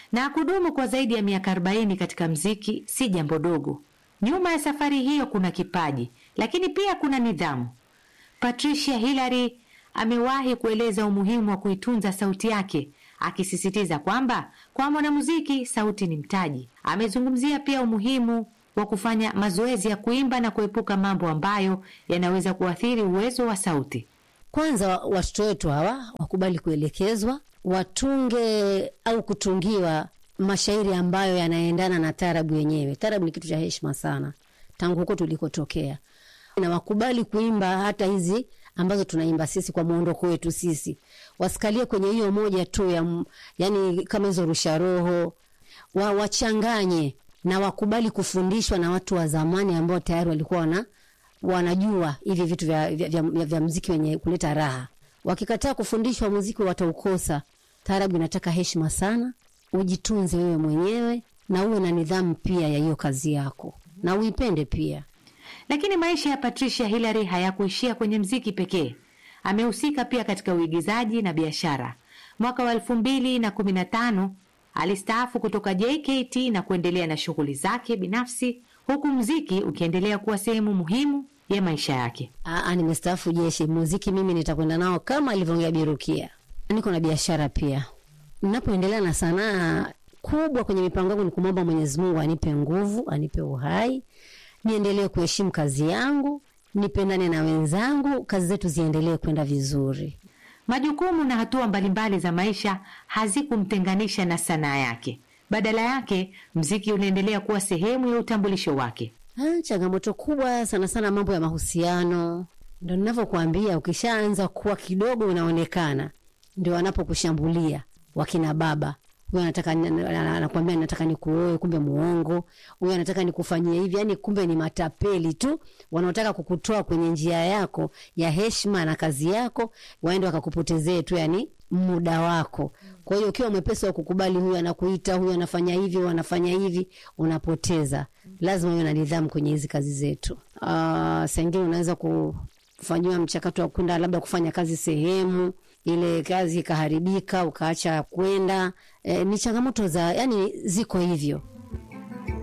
na kudumu kwa zaidi ya miaka 40 katika mziki si jambo dogo. Nyuma ya safari hiyo kuna kipaji, lakini pia kuna nidhamu. Patricia Hillary amewahi kueleza umuhimu wa kuitunza sauti yake, akisisitiza kwamba kwa mwanamuziki sauti ni mtaji. Amezungumzia pia umuhimu wa kufanya mazoezi ya kuimba na kuepuka mambo ambayo yanaweza kuathiri uwezo wa sauti. Kwanza watoto wetu hawa wakubali kuelekezwa, watunge au kutungiwa mashairi ambayo yanaendana na tarabu yenyewe. Tarabu ni kitu cha heshima sana tangu huko tulikotokea, na wakubali kuimba hata hizi ambazo tunaimba sisi kwa muondoko wetu sisi, wasikalie kwenye hiyo moja tu ya, yani kama hizo rusha roho wa, wachanganye na wakubali kufundishwa na watu wa zamani ambao tayari walikuwa wana, wanajua hivi vitu vya, vya, vya, vya, vya mziki wenye kuleta raha. Wakikataa kufundishwa muziki wataukosa. Taarabu inataka heshima sana, ujitunze wewe mwenyewe na uwe na nidhamu pia ya hiyo kazi yako na uipende pia. Lakini maisha ya Patricia Hillary hayakuishia kwenye mziki pekee. Amehusika pia katika uigizaji na biashara. Mwaka wa elfu mbili na kumi na tano alistaafu kutoka JKT na kuendelea na shughuli zake binafsi, huku mziki ukiendelea kuwa sehemu muhimu ya maisha yake. Aa, nimestaafu jeshi. Muziki mimi nitakwenda nao kama alivyoongea Birukia. Niko na biashara pia. Ninapoendelea na sanaa kubwa kwenye mipango yangu ni kumwomba Mwenyezi Mungu anipe nguvu, anipe uhai, niendelee kuheshimu kazi yangu, nipendane na wenzangu, kazi zetu ziendelee kwenda vizuri. Majukumu na hatua mbalimbali za maisha hazikumtenganisha na sanaa yake. Badala yake, mziki unaendelea kuwa sehemu ya utambulisho wake. Ah, changamoto kubwa sana sana mambo ya mahusiano. Ndo ninavyokuambia, ukishaanza kuwa kidogo unaonekana, ndio wanapokushambulia wakina baba. Huyu anataka anakuambia nataka nikuoe, kumbe muongo. Huyu anataka nikufanyie hivi, yani kumbe ni matapeli tu wanaotaka kukutoa kwenye njia yako ya heshima na kazi yako, waende wakakupotezee tu yani muda wako. Kwa hiyo ukiwa mwepesi wa kukubali, huyu anakuita, huyu anafanya hivi, huyu anafanya hivi, unapoteza. Lazima uwe na nidhamu kwenye hizi kazi zetu. Uh, saa ingine unaweza kufanyiwa mchakato wa kwenda labda kufanya kazi sehemu ile kazi ikaharibika ukaacha kwenda. E, ni changamoto za yani, ziko hivyo.